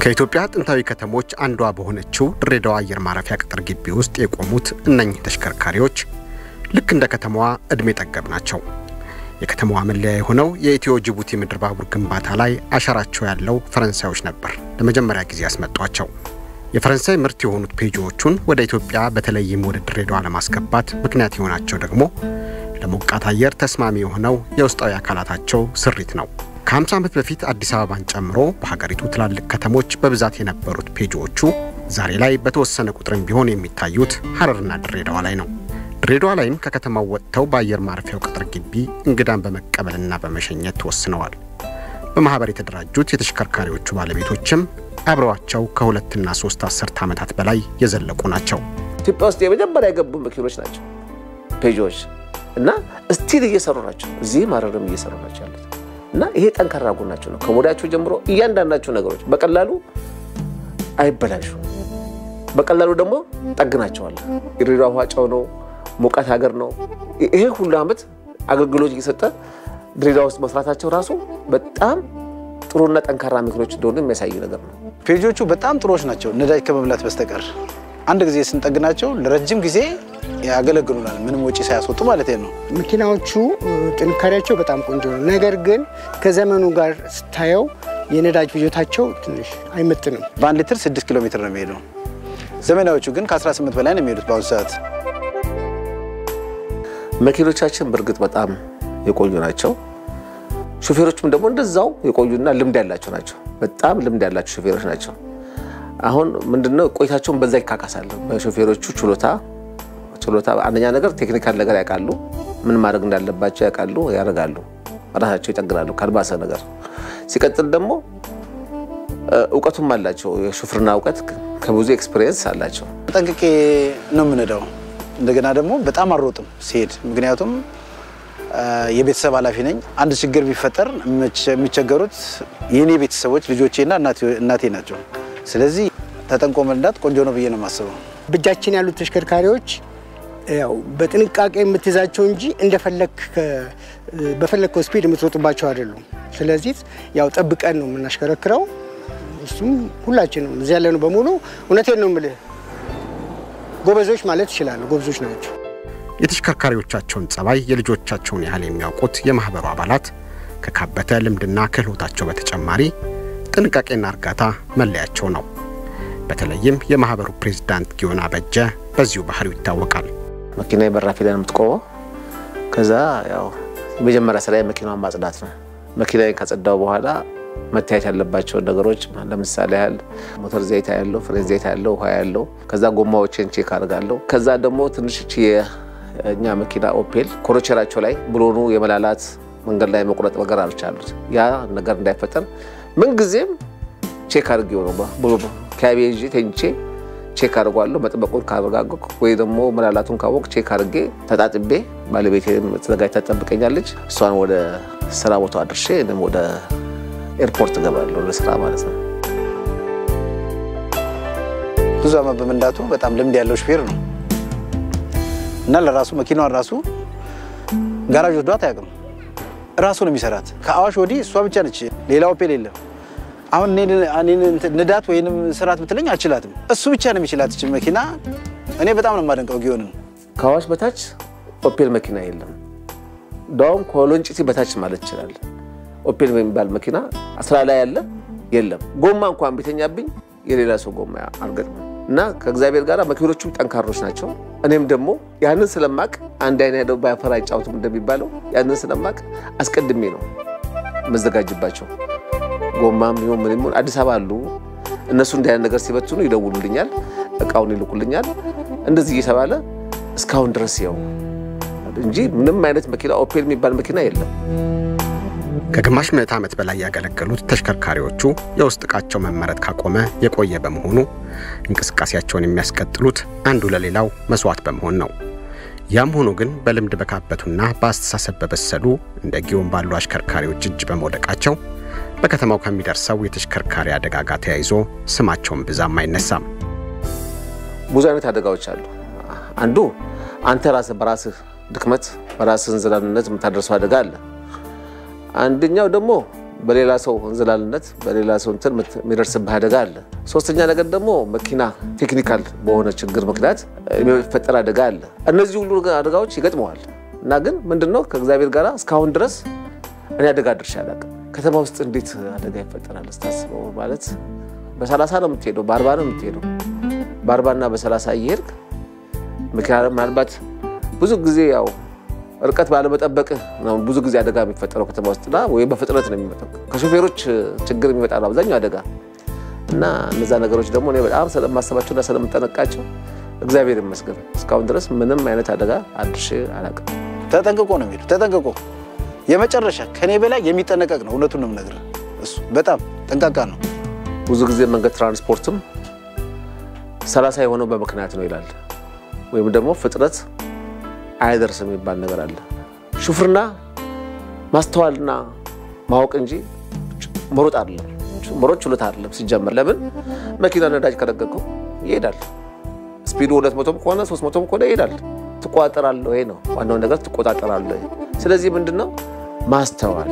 ከኢትዮጵያ ጥንታዊ ከተሞች አንዷ በሆነችው ድሬዳዋ አየር ማረፊያ ቅጥር ግቢ ውስጥ የቆሙት እነኚህ ተሽከርካሪዎች ልክ እንደ ከተማዋ ዕድሜ ጠገብ ናቸው። የከተማዋ መለያ የሆነው የኢትዮ ጅቡቲ ምድር ባቡር ግንባታ ላይ አሻራቸው ያለው ፈረንሳዮች ነበር ለመጀመሪያ ጊዜ ያስመጧቸው። የፈረንሳይ ምርት የሆኑት ፔጆዎቹን ወደ ኢትዮጵያ በተለይም ወደ ድሬዳዋ ለማስገባት ምክንያት የሆናቸው ደግሞ ለሞቃት አየር ተስማሚ የሆነው የውስጣዊ አካላታቸው ስሪት ነው። ከ50 ዓመት በፊት አዲስ አበባን ጨምሮ በሀገሪቱ ትላልቅ ከተሞች በብዛት የነበሩት ፔጆዎቹ ዛሬ ላይ በተወሰነ ቁጥርም ቢሆን የሚታዩት ሀረርና ድሬዳዋ ላይ ነው። ድሬዳዋ ላይም ከከተማው ወጥተው በአየር ማረፊያው ቅጥር ግቢ እንግዳን በመቀበልና በመሸኘት ተወስነዋል። በማኅበር የተደራጁት የተሽከርካሪዎቹ ባለቤቶችም አብረዋቸው ከሁለትና ሶስት አስርት ዓመታት በላይ የዘለቁ ናቸው። ኢትዮጵያ ውስጥ የመጀመሪያ የገቡ መኪኖች ናቸው ፔጆዎች እና ስቲል እየሰሩ ናቸው። እዚህም ሀረርም እየሰሩ ናቸው ያሉት እና ይሄ ጠንካራ ጎናቸው ነው። ከሞዳቸው ጀምሮ እያንዳንዳቸው ነገሮች በቀላሉ አይበላሹ፣ በቀላሉ ደግሞ ጠግናቸዋል። የድሬዳዋ ውሃ ጨው ነው፣ ሙቀት ሀገር ነው። ይሄ ሁሉ ዓመት አገልግሎት እየሰጠ ድሬዳዋ ውስጥ መስራታቸው ራሱ በጣም ጥሩና ጠንካራ መኪኖች እንደሆኑ የሚያሳይ ነገር ነው። ፔጆቹ በጣም ጥሩዎች ናቸው፣ ነዳጅ ከመብላት በስተቀር አንድ ጊዜ ስንጠግናቸው ለረጅም ጊዜ ያገለግሉናል፣ ምንም ወጪ ሳያስወጡ ማለት ነው። መኪናዎቹ ጥንካሬያቸው በጣም ቆንጆ ነው። ነገር ግን ከዘመኑ ጋር ስታየው የነዳጅ ፍጆታቸው ትንሽ አይመጥንም። በአንድ ሊትር 6 ኪሎ ሜትር ነው የሚሄደው። ዘመናዎቹ ግን ከ18 በላይ ነው የሚሄዱት በአሁኑ ሰዓት። መኪኖቻችን በእርግጥ በጣም የቆዩ ናቸው። ሾፌሮችም ደግሞ እንደዛው የቆዩና ልምድ ያላቸው ናቸው። በጣም ልምድ ያላቸው ሾፌሮች ናቸው። አሁን ምንድነው ቆይታቸውን በዛ ይካካሳል። በሾፌሮቹ ችሎታ ችሎታ አንደኛ ነገር ቴክኒካል ነገር ያውቃሉ፣ ምን ማድረግ እንዳለባቸው ያውቃሉ፣ ያደርጋሉ፣ ራሳቸው ይጠግናሉ ካልባሰ ነገር። ሲቀጥል ደግሞ እውቀቱም አላቸው። የሹፍርና እውቀት ከብዙ ኤክስፒሪየንስ አላቸው። ጠንቅቄ ነው የምንሄደው። እንደገና ደግሞ በጣም አልሮጥም ሲሄድ፣ ምክንያቱም የቤተሰብ ኃላፊ ነኝ። አንድ ችግር ቢፈጠር የሚቸገሩት የእኔ ቤተሰቦች ልጆቼና እናቴ ናቸው። ስለዚህ ተጠንቆ መንዳት ቆንጆ ነው ብዬ ነው የማስበው። በእጃችን ያሉት ተሽከርካሪዎች ያው በጥንቃቄ የምትይዛቸው እንጂ እንደፈለክ በፈለግከው ስፒድ የምትሮጥባቸው አይደሉም። ስለዚህ ያው ጠብቀን ነው የምናሽከረክረው። እሱም ሁላችንም እዚህ ያለነው በሙሉ እውነቴን ነው የምልህ ጎበዞች ማለት ይችላሉ። ጎበዞች ናቸው። የተሽከርካሪዎቻቸውን ጸባይ የልጆቻቸውን ያህል የሚያውቁት የማኅበሩ አባላት ከካበተ ልምድና ክህሎታቸው በተጨማሪ ጥንቃቄና እርጋታ መለያቸው ነው። በተለይም የማኅበሩ ፕሬዝዳንት ጊዮን አበጀ በዚሁ ባህሪው ይታወቃል። መኪና በራፊ ላይ ነው የምትቆመው። ከዛ ያው የመጀመሪያ ስራ መኪናዋን ማጽዳት ነው። መኪናዬን ካጸዳው በኋላ መታየት ያለባቸውን ነገሮች ለምሳሌ ያህል ሞተር ዘይት ያለው፣ ፍሬን ዘይት ያለው፣ ውሃ ያለው፣ ከዛ ጎማዎችን ቼክ አድርጋለሁ። ከዛ ደግሞ ትንሽ የእኛ መኪና ኦፔል ኮሮቸራቸው ላይ ብሎኑ የመላላት መንገድ ላይ መቁረጥ ነገር አሉት። ያ ነገር እንዳይፈጠር ምንጊዜም ቼክ አድርጌው ነው ከቤዥ ተኝቼ ቼክ አድርጓለሁ። መጥበቁን ካረጋገጥኩ ወይ ደግሞ መላላቱን ካወቅ ቼክ አድርጌ ተጣጥቤ ባለቤቴ ተዘጋጅታ ትጠብቀኛለች። እሷን ወደ ስራ ቦታ አድርሼ እኔም ወደ ኤርፖርት እገባለሁ ለስራ ማለት ነው። ብዙ ዓመት በመንዳቱ በጣም ልምድ ያለው ሹፌር ነው እና ለራሱ መኪናዋን ራሱ ጋራዥ ወዷት አያውቅም። ራሱ ነው የሚሰራት። ከአዋሽ ወዲህ እሷ ብቻ ነች፣ ሌላ ኦፔል የለም። አሁን ንዳት ወይንም ስራት ብትለኝ አልችላትም። እሱ ብቻ ነው የሚችላት ይች መኪና። እኔ በጣም ነው የማደንቀው ጊዮንን። ከአዋሽ በታች ኦፔል መኪና የለም። እንዳውም ከወሎንጭቲ በታች ማለት ይችላል። ኦፔል የሚባል መኪና ስራ ላይ ያለ የለም። ጎማ እንኳን ቤተኛብኝ የሌላ ሰው ጎማ አልገጥምም እና ከእግዚአብሔር ጋር መኪኖቹም ጠንካሮች ናቸው። እኔም ደግሞ ያንን ስለማቅ አንድ አይነ ሄደው ባያፈራ አይጫወትም እንደሚባለው ያንን ስለማቅ አስቀድሜ ነው መዘጋጅባቸው ጎማም ይሁን ምን ይሁን አዲስ አበባ አሉ። እነሱ እንዲህ አይነት ነገር ሲበትኑ ይደውሉልኛል፣ እቃውን ይልኩልኛል። እንደዚህ እየተባለ እስካሁን ድረስ ያው እንጂ ምንም አይነት መኪና ኦፔል የሚባል መኪና የለም። ከግማሽ ምዕት ዓመት በላይ ያገለገሉት ተሽከርካሪዎቹ የውስጥ ዕቃቸው መመረት ካቆመ የቆየ በመሆኑ እንቅስቃሴያቸውን የሚያስቀጥሉት አንዱ ለሌላው መስዋዕት በመሆን ነው። ያም ሆኖ ግን በልምድ በካበቱና በአስተሳሰብ በበሰሉ እንደ ጊዮን ባሉ አሽከርካሪዎች እጅ በመውደቃቸው በከተማው ከሚደርሰው የተሽከርካሪ አደጋ ጋር ተያይዞ ስማቸውን ብዛም አይነሳም። ብዙ አይነት አደጋዎች አሉ። አንዱ አንተ ራስህ በራስህ ድክመት በራስህ እንዝላልነት የምታደርሰው አደጋ አለ። አንደኛው ደግሞ በሌላ ሰው እንዝላልነት በሌላ ሰው እንትን የሚደርስብህ አደጋ አለ። ሶስተኛ ነገር ደግሞ መኪና ቴክኒካል በሆነ ችግር ምክንያት የሚፈጠር አደጋ አለ። እነዚህ ሁሉ አደጋዎች ይገጥመዋል እና ግን ምንድነው ከእግዚአብሔር ጋር እስካሁን ድረስ እኔ አደጋ ድርሻ አላውቅም። ከተማ ውስጥ እንዴት አደጋ ይፈጠራል ስታስበው ማለት በሰላሳ ነው የምትሄደው፣ በአርባ ነው የምትሄደው። በአርባና በሰላሳ እየሄድክ መኪና ምናልባት ብዙ ጊዜ ያው ርቀት ባለመጠበቅ ነው ብዙ ጊዜ አደጋ የሚፈጠረው ከተማ ውስጥና ወይም በፍጥነት ነው የሚመጣው። ከሾፌሮች ችግር የሚመጣ ነው አብዛኛው አደጋ እና እነዛ ነገሮች ደግሞ እኔ በጣም ስለማሰባቸውና ስለምጠነቃቸው እግዚአብሔር ይመስገን እስካሁን ድረስ ምንም አይነት አደጋ አድርሼ አላውቅም። ተጠንቅቆ ነው የሚሄዱ። ተጠንቅቆ የመጨረሻ ከኔ በላይ የሚጠነቀቅ ነው። እውነቱን ነው የምነግርህ። እሱ በጣም ጠንቃቃ ነው። ብዙ ጊዜ መንገድ ትራንስፖርትም ሰላሳ የሆነው በምክንያት ነው ይላል ወይም ደግሞ ፍጥነት አይደርስም የሚባል ነገር አለ። ሹፍርና ማስተዋልና ማወቅ እንጂ መሮጥ አይደለም። መሮጥ ችሎታ አይደለም ሲጀመር። ለምን መኪና ነዳጅ ከለቀቀው ይሄዳል። ስፒዱ ሁለት መቶም ከሆነ ሶስት መቶም ከሆነ ይሄዳል። ትቆጣጠራለህ ወይ ነው ዋናው ነገር፣ ትቆጣጠራለህ። ስለዚህ ምንድን ነው ማስተዋል፣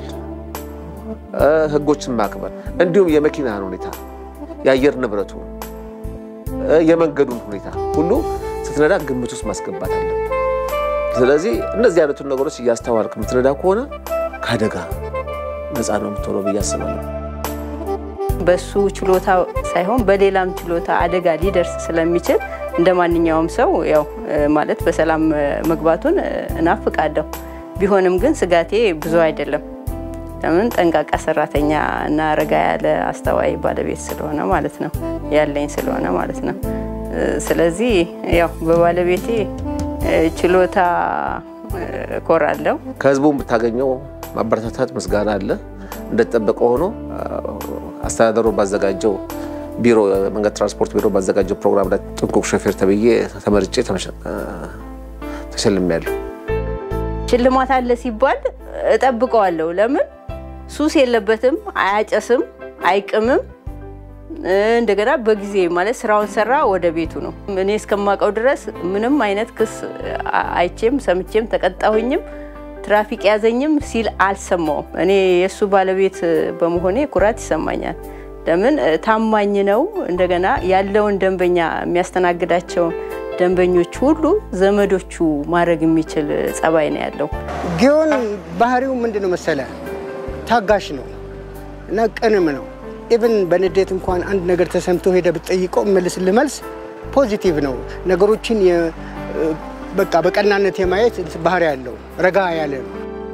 ህጎችን ማክበር፣ እንዲሁም የመኪናን ሁኔታ፣ የአየር ንብረቱ፣ የመንገዱን ሁኔታ ሁሉ ስትነዳ ግምት ውስጥ ማስገባት አለ። ስለዚህ እነዚህ አይነቱን ነገሮች እያስተዋልክ የምትነዳ ከሆነ ከአደጋ ነፃ ነው የምትሆነው ብዬ አስባለሁ። በሱ ችሎታ ሳይሆን በሌላም ችሎታ አደጋ ሊደርስ ስለሚችል እንደ ማንኛውም ሰው ያው ማለት በሰላም መግባቱን እናፍቃለሁ። ቢሆንም ግን ስጋቴ ብዙ አይደለም። ለምን ጠንቃቃ ሰራተኛ እና ረጋ ያለ አስተዋይ ባለቤት ስለሆነ ማለት ነው ያለኝ ስለሆነ ማለት ነው። ስለዚህ ያው በባለቤቴ ችሎታ እኮራለሁ። ከህዝቡ የምታገኘው ማበረታታት ምስጋና አለ። እንደተጠበቀ ሆኖ አስተዳደሩ ባዘጋጀው ቢሮ መንገድ ትራንስፖርት ቢሮ ባዘጋጀው ፕሮግራም ላይ ጥንቁቅ ሾፌር ተብዬ ተመርጬ ተሸልሜያለሁ። ሽልማት አለ ሲባል እጠብቀዋለሁ። ለምን ሱስ የለበትም፣ አያጨስም፣ አይቅምም። እንደገና በጊዜ ማለት ስራውን ሰራ ወደ ቤቱ ነው። እኔ እስከማውቀው ድረስ ምንም አይነት ክስ አይቼም ሰምቼም ተቀጣሁኝም ትራፊክ ያዘኝም ሲል አልሰማውም። እኔ የእሱ ባለቤት በመሆኔ ኩራት ይሰማኛል። ለምን ታማኝ ነው። እንደገና ያለውን ደንበኛ የሚያስተናግዳቸውን ደንበኞች ሁሉ ዘመዶቹ ማድረግ የሚችል ጸባይ ነው ያለው። ጊዮን ባህሪው ምንድን ነው መሰለ? ታጋሽ ነው እና ቅንም ነው። ኢቭን በንዴት እንኳን አንድ ነገር ተሰምቶ ሄደ ብትጠይቀው መልስልህ መልስ ፖዚቲቭ ነው። ነገሮችን በቃ በቀናነት የማየት ባህሪ ያለው ረጋ ያለ ነው።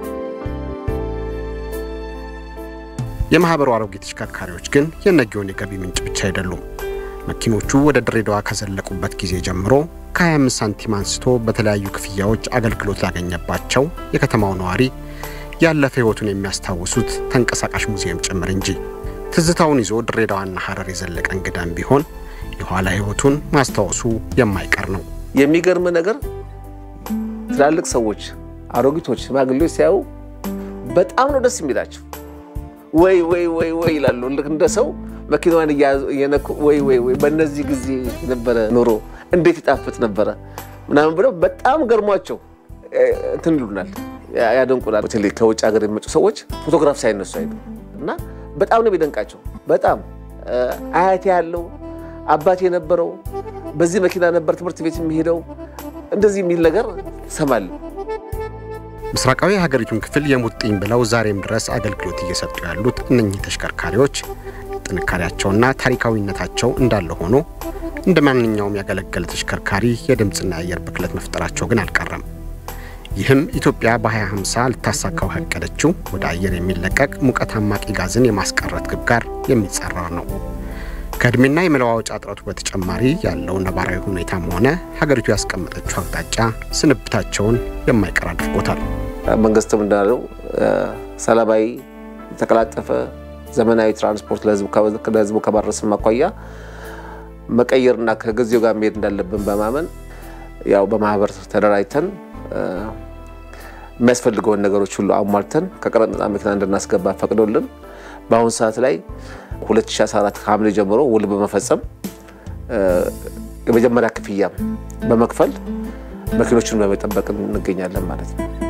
የማህበሩ አሮጌ ተሽከርካሪዎች ግን የነጊዮን የገቢ ምንጭ ብቻ አይደሉም። መኪኖቹ ወደ ድሬዳዋ ከዘለቁበት ጊዜ ጀምሮ ከ25 ሳንቲም አንስቶ በተለያዩ ክፍያዎች አገልግሎት ላገኘባቸው የከተማው ነዋሪ ያለፈ ሕይወቱን የሚያስታውሱት ተንቀሳቃሽ ሙዚየም ጭምር እንጂ ትዝታውን ይዞ ድሬዳዋና ሐረር የዘለቀ እንግዳም ቢሆን የኋላ ሕይወቱን ማስታወሱ የማይቀር ነው። የሚገርም ነገር ትላልቅ ሰዎች፣ አሮጊቶች፣ ሽማግሌዎች ሲያዩ በጣም ነው ደስ የሚላቸው። ወይ ወይ ወይ ወይ ይላሉ። ልክ እንደ ሰው መኪናዋን እየነኩ ወይ ወይ ወይ በእነዚህ ጊዜ ነበረ ኑሮ እንዴት ይጣፍጥ ነበረ ምናምን ብለው በጣም ገርሟቸው እንትን ይሉናል፣ ያደንቁናል። በተለይ ከውጭ ሀገር የሚመጡ ሰዎች ፎቶግራፍ ሳይነሱ አይሉ እና በጣም ነው የሚደንቃቸው። በጣም አያቴ ያለው አባቴ የነበረው በዚህ መኪና ነበር ትምህርት ቤት የሚሄደው እንደዚህ የሚል ነገር ሰማል። ምስራቃዊ የሀገሪቱን ክፍል የሙጥኝ ብለው ዛሬም ድረስ አገልግሎት እየሰጡ ያሉት እነኚህ ተሽከርካሪዎች ጥንካሬያቸውና ታሪካዊነታቸው እንዳለ ሆኖ እንደ ማንኛውም ያገለገለ ተሽከርካሪ የድምፅና የአየር ብክለት መፍጠራቸው ግን አልቀረም። ይህም ኢትዮጵያ በ2050 ልታሳካው ያቀደችው ወደ አየር የሚለቀቅ ሙቀት አማቂ ጋዝን የማስቀረት ግብ ጋር የሚጻረር ነው። ከዕድሜና የመለዋወጫ እጥረቱ በተጨማሪ ያለው ነባራዊ ሁኔታም ሆነ ሀገሪቱ ያስቀመጠችው አቅጣጫ ስንብታቸውን የማይቀር አድርጎታል። መንግስትም እንዳለው ሰላማዊ፣ የተቀላጠፈ ዘመናዊ ትራንስፖርት ለህዝቡ ከማድረስም አኳያ መቀየርና ከጊዜው ጋር መሄድ እንዳለብን በማመን ያው በማህበር ተደራጅተን የሚያስፈልገውን ነገሮች ሁሉ አሟልተን ከቀረጥ ነፃ መኪና እንድናስገባ ፈቅዶልን በአሁኑ ሰዓት ላይ 2014 ከሐምሌ ጀምሮ ውል በመፈጸም የመጀመሪያ ክፍያም በመክፈል መኪኖችን በመጠበቅ እንገኛለን ማለት ነው።